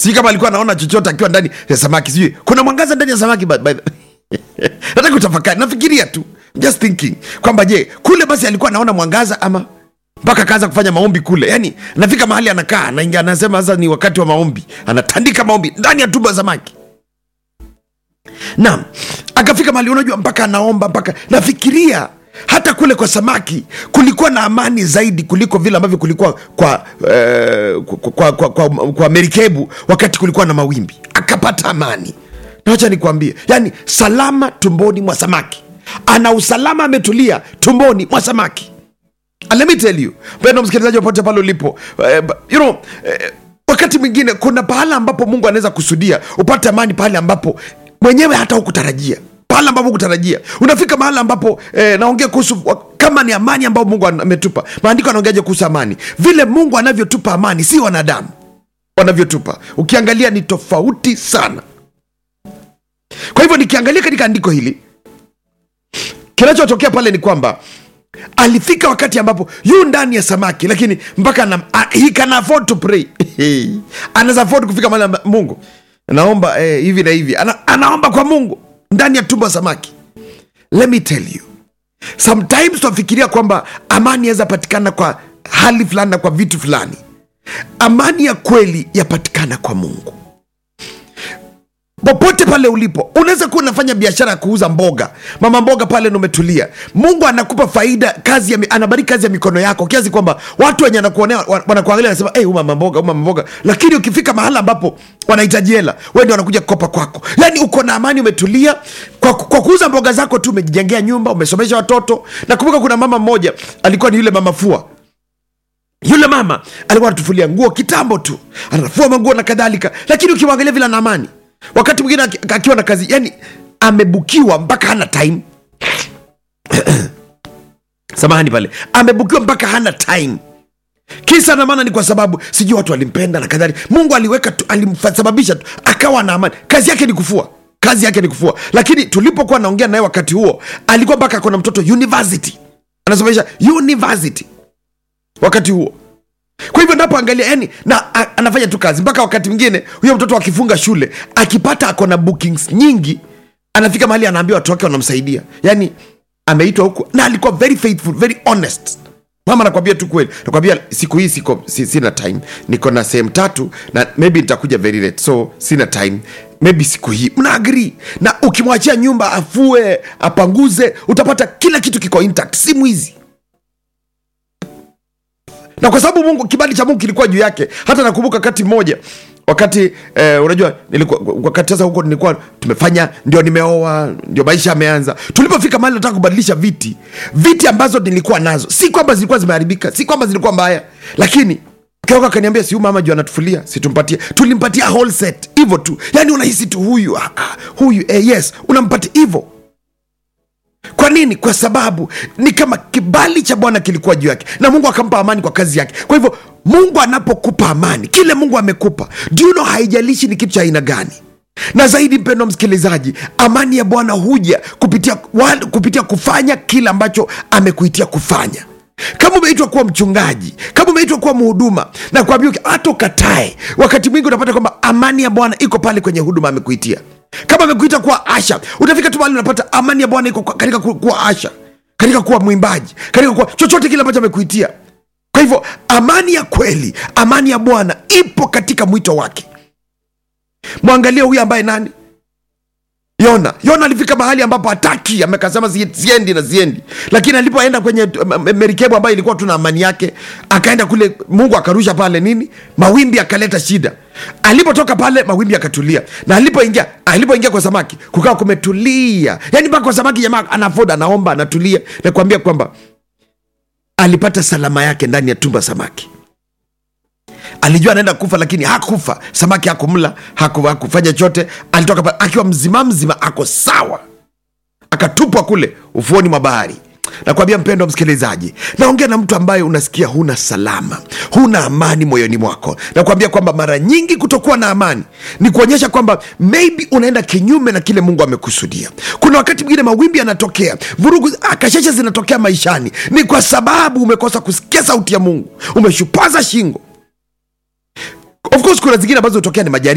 sijui kama alikuwa anaona chochote akiwa ndani ya samaki sijui kuna mwangaza ndani ya samaki by, by the... nataka utafakari nafikiria tu just thinking kwamba je kule basi alikuwa anaona mwangaza ama mpaka akaanza kufanya maombi kule yani nafika mahali anakaa anaingia anasema sasa ni wakati wa maombi anatandika maombi ndani ya tumbo ya samaki naam akafika mahali unajua mpaka anaomba mpaka nafikiria hata kule kwa samaki kulikuwa na amani zaidi kuliko vile ambavyo kulikuwa kwa, eh, kwa, kwa, kwa, kwa, kwa merikebu wakati kulikuwa na mawimbi akapata amani nawacha nikuambie yani salama tumboni mwa samaki ana usalama ametulia tumboni mwa samaki And let me tell you mpendo msikilizaji popote pale ulipo eh, you know, eh, wakati mwingine kuna pahala ambapo mungu anaweza kusudia upate amani pale ambapo mwenyewe hata hukutarajia pahala ambapo hukutarajia unafika mahala ambapo eh, naongea kuhusu wa- kama ni amani ambayo mungu an- ametupa maandiko anaongeaje kuhusu amani vile mungu anavyotupa amani si wanadamu wanavyotupa ukiangalia ni tofauti sana kwa hivyo nikiangalia katika andiko hili kinachotokea pale ni kwamba alifika wakati ambapo yu ndani ya samaki lakini mpaka ana, a, he can afford to pray anaweza afford kufika mahali amba- mungu naomba eh, hivi na hivi ana, anaomba kwa mungu ndani ya tumbo ya samaki let me tell you sometimes tunafikiria kwamba amani yaweza patikana kwa hali fulani na kwa vitu fulani amani ya kweli yapatikana kwa mungu popote pale ulipo unaweza kuwa unafanya biashara ya kuuza mboga mama mboga pale na umetulia mungu anakupa faida kazi ya, mi- anabariki kazi ya mikono yako kiasi kwamba watu wenye anakuonea wa- wanakuangalia wanasema hey, mama mboga huyu mama mboga lakini ukifika mahala ambapo wanahitaji hela wewe ndio wanakuja kukopa kwako yani uko na amani umetulia kwa, kwa kuuza mboga zako tu umejijengea nyumba umesomesha watoto nakumbuka kuna mama mmoja alikuwa ni yule mama fua yule mama alikuwa anatufulia nguo kitambo tu anafua manguo na kadhalika lakini ukimwangalia vile ana amani wakati mwingine aki- akiwa na kazi yani amebukiwa mpaka hana time samahani pale amebukiwa mpaka hana time kisa na maana ni kwa sababu sijui watu walimpenda na kadhalika mungu aliweka tu alimsababisha tu akawa na amani kazi yake ni kufua kazi yake ni kufua lakini tulipokuwa naongea naye wakati huo alikuwa mpaka akona mtoto university anasomesha university wakati huo kwa hivyo napoangalia yani na a, anafanya tu kazi mpaka wakati mwingine huyo mtoto akifunga shule akipata ako na bookings nyingi anafika mahali anaambia watu wake wanamsaidia yani ameitwa huku na alikuwa very faithful very honest mama nakwambia tu kweli nakwambia siku hii siko si, sina time niko na sehemu tatu na maybe nitakuja very late so sina time maybe siku hii mna agree na ukimwachia nyumba afue apanguze utapata kila kitu kiko intact si mwizi na kwa sababu mungu kibali cha mungu kilikuwa juu yake hata nakumbuka wakati mmoja wakati eh, unajua nilikuwa wakati sasa huko nilikuwa tumefanya ndio nimeoa ndio maisha yameanza tulipofika mahali nataka kubadilisha viti viti ambazo nilikuwa nazo si kwamba zilikuwa zimeharibika si kwamba zilikuwa mbaya lakini Kioka akaniambia si huyu mama juu anatufulia situmpatie tulimpatia whole set hivyo tu yani unahisi tu huyu ah, ah, huyu eh, yes unampatia hivyo kwa nini kwa sababu ni kama kibali cha bwana kilikuwa juu yake na mungu akampa amani kwa kazi yake kwa hivyo mungu anapokupa amani kile mungu amekupa do you know haijalishi ni kitu cha aina gani na zaidi mpendo msikilizaji amani ya bwana huja kupitia, wa, kupitia kufanya kile ambacho amekuitia kufanya kama umeitwa kuwa mchungaji kama umeitwa kuwa mhuduma na kuambia hata ukatae wakati mwingi unapata kwamba amani ya bwana iko pale kwenye huduma amekuitia kama amekuita kuwa asha utafika tu mahali unapata amani ya bwana iko kwa- katika ku- kuwa asha katika kuwa mwimbaji katika kuwa chochote kile ambacho amekuitia kwa hivyo amani ya kweli amani ya bwana ipo katika mwito wake mwangalie huyu ambaye nani yona yona alifika mahali ambapo hataki amekasema "Sie- siendi na siendi lakini alipoenda kwenye m- m- merikebu ambayo ilikuwa tu na amani yake akaenda kule mungu akarusha pale nini mawimbi akaleta shida alipotoka pale mawimbi akatulia na alipoingia alipoingia kwa samaki kukawa kumetulia yani mpaka kwa samaki jamaa anafoda anaomba anatulia nakuambia kwamba alipata salama yake ndani ya tumba samaki alijua anaenda kufa lakini hakufa samaki hakumla haku, hakufanya chote alitoka pale akiwa mzima mzima ako sawa akatupwa kule ufuoni mwa bahari nakwambia mpendo wa msikilizaji naongea na mtu ambaye unasikia huna salama huna amani moyoni mwako nakwambia kwamba mara nyingi kutokuwa na amani ni kuonyesha kwamba maybe unaenda kinyume na kile mungu amekusudia kuna wakati mwingine mawimbi yanatokea vurugu kasheshe zinatokea maishani ni kwa sababu umekosa kusikia sauti ya mungu umeshupaza shingo of course kuna zingine ambazo hutokea ni majaribu